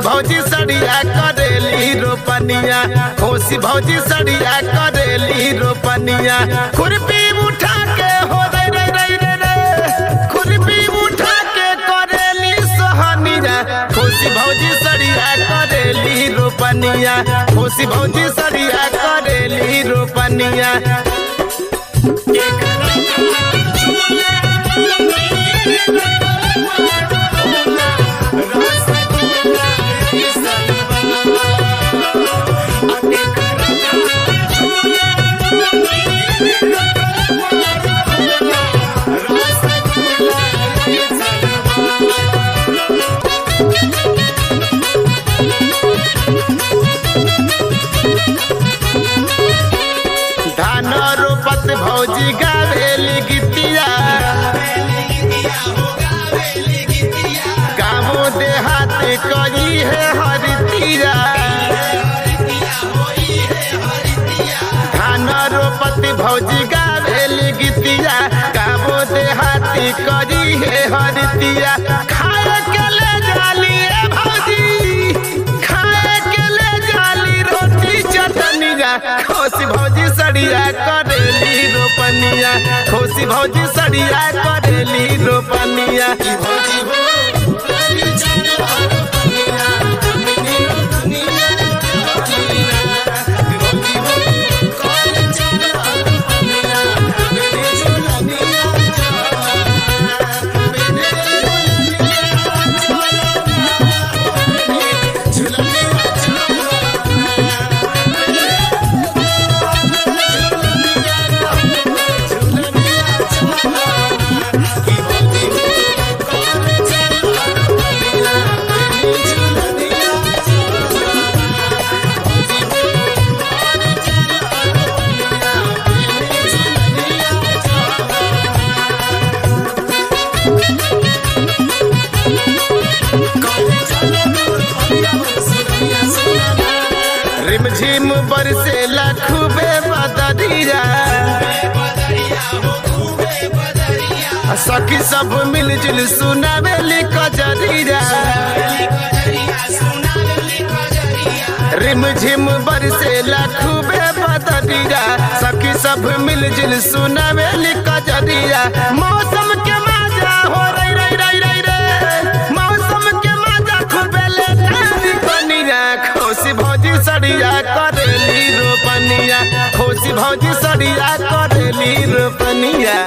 भौजी सड़िया करेली रोपनिया खुशी भौजी सड़िया करेली रोपनिया खुरपी उठा के हो रे रे रे रे रे खुरपी उठा के करेली सोहनिया खुशी भौजी सड़िया करेली रोपनिया खुशी भौजी सड़िया करेली रोपनिया धान रोपत भौजी गावेली गीतिया गाँवो देहात करी है हरितिया धान रोपत भौजी गावेली गीतिया गाँवो देहात करी है हरितिया खाए के ले जाली ए भौजी खाए के ले जाली रोटी चटनिया खोसी भौजी सड़िया करेली रोपनिया खोसी भौजी सड़िया करेली रोपनिया भौजी हो रिमझिम बरसेला खूबे बदरिया सखी सब मिलजुल सुनावेली कजरिया रिमझिम बरसेला खूबे बदरिया सखी सब मिलजुल सुनावेली कजरिया मौसम के मजा हो रही रही रही रही रे मौसम के मजा खूबे ले कनिया खोसी भौजी सड़िया करेली रोपनिया खोसी भौजी सड़िया करेली रोपनिया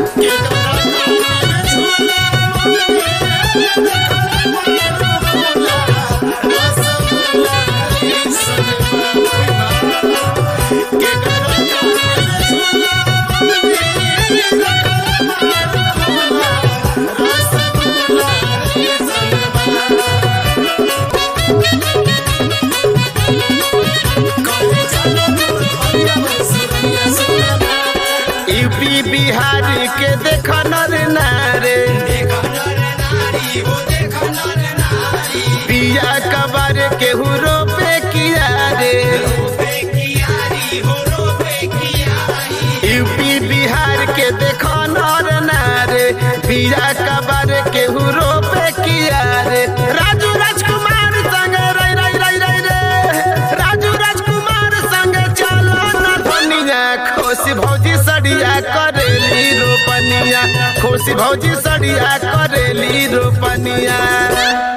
यूपी बिहार के देख नर नारे पिया कबर के हुरो पे किया रे यूपी बिहार के देख नर नारे पिया कबर के हुरो पे किया रे राजू राजकुमार संग रई रई रई रई रे राजू राजकुमार संग चलो न धनिया खोसी भौजी सड़िया करेली रोपनिया खोसी भौजी सड़िया करेली रोपनिया